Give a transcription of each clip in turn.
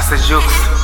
Jux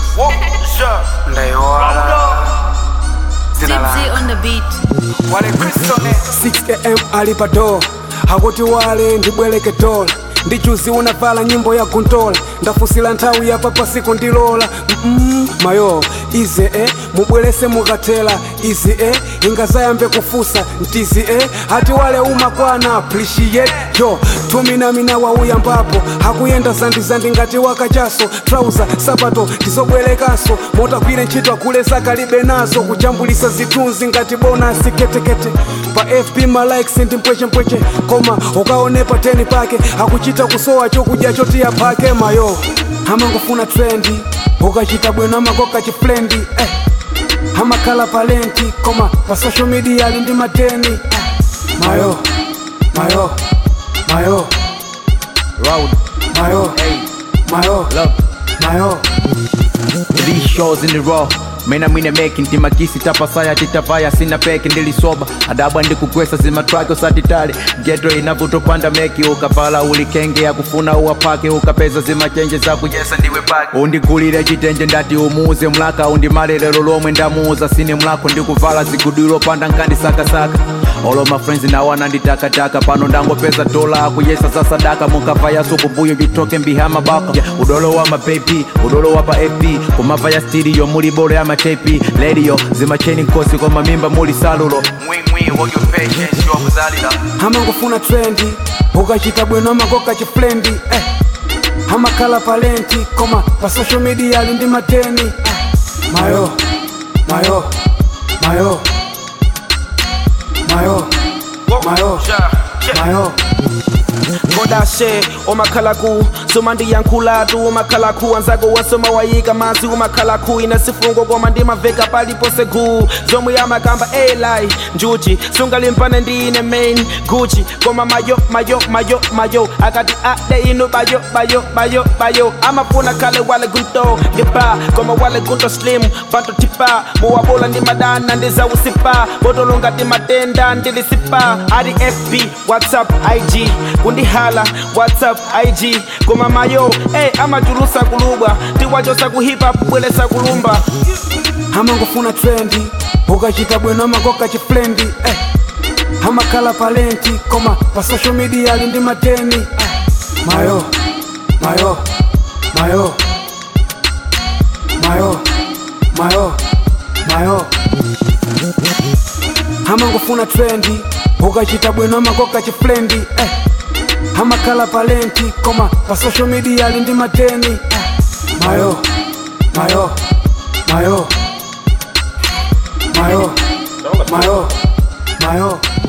ndaiwala zina Tipsy la on the beat. wale kristone 6am ali pa door akuti wale ndibwereke dola ndichuzi unavala nyimbo ya gundola ndafusila nthawi yapa pasiku ndilola mm mayo ize e mubwerese mukatela izi e ingazayambe kufusa ntizi e hati wale umakwana appreciate yo tuminamina wauyambapo hakuyenda zandizandi ngati wakachaso trauza sapato ndizobwerekanso motagwire ntchito akuleza kalibe nazo kujambulisa zithunzi ngati bonasi ketekete pa fb malikes ndi mpwechempweche koma ukaonepa teni pake akuchita kusowa chokudya chotiya phake mayo amangofuna trendi ukachita bwino amakoka chiflendi eh. amakhala palenti koma pa social media ali ndi mateni eh. mayo mayo mayo Road, mayo hey, mayo look, mayo three shows in a row mena mwine meki ntimakisi tapasaya titavaya sina peki ndilisoba adabwa ndikugwesa zimatraki usatitali getro inavutopanda meki ukavala ulikenge akufuna uwapake ukapeza zimachenje zakuyesa ndiwe pake undigulire chitenje ndati umuuze mlaka undimalelero lomwe ndamuuza sine mlako ndikuvala zigudiro panda nkandi sakasaka olo mafrenzi nawo ananditakataka pano ndangopeza dola akuyesa za sadaka mukavayaso kumbuyo vitoke mbihama baka yeah, udolo wa mapepi udolo wa pa fp kumava ya stiriyo muli bolo ya matepi lediyo zimacheni nkosi koma mimba muli salulo mwimwi wogyopecensi wakuzalira amangofuna trendi ukachita bwino amakoka chiflendi eh. amakhala palenti koma pa social media ali ndi mateni eh. mayo mayo mayo mayo mayo mayo kodashe omakhalaku somandiyankhulatu umakhalaku anzako wasoma wayika mazi umakhalaku ine sifungo koma ndimaveka palipose gu zomwe yamakamba eli njuchi sungalimpane ndine main guchi koma mayo mayo mayo mayo akati ade inu bayo bayo bayo bayo amafuna khale wale gunto ngipa koma wale gunto slim bantu tipa muwabola ndi madana ndizawusipa botolonga ti matenda ndilisipa adi fb whatsapp ig kundihala whatsapp ig koma mayo hey, amachulusa kulubwa tiwachosa kuhipa bwelesa kulumba amangofuna trendi ukachita bwino amakoka chiflendi eh. amakhala palenti koma pa social media ali ndi mateni eh. mayo mayo mayo mayo mayo mayo amangofuna trendi ukachita bwino amakoka chiflendi eh. amakhala palenti koma pa social media ali ndi mateni eh. mayo mayo mayo mayo mayo mayo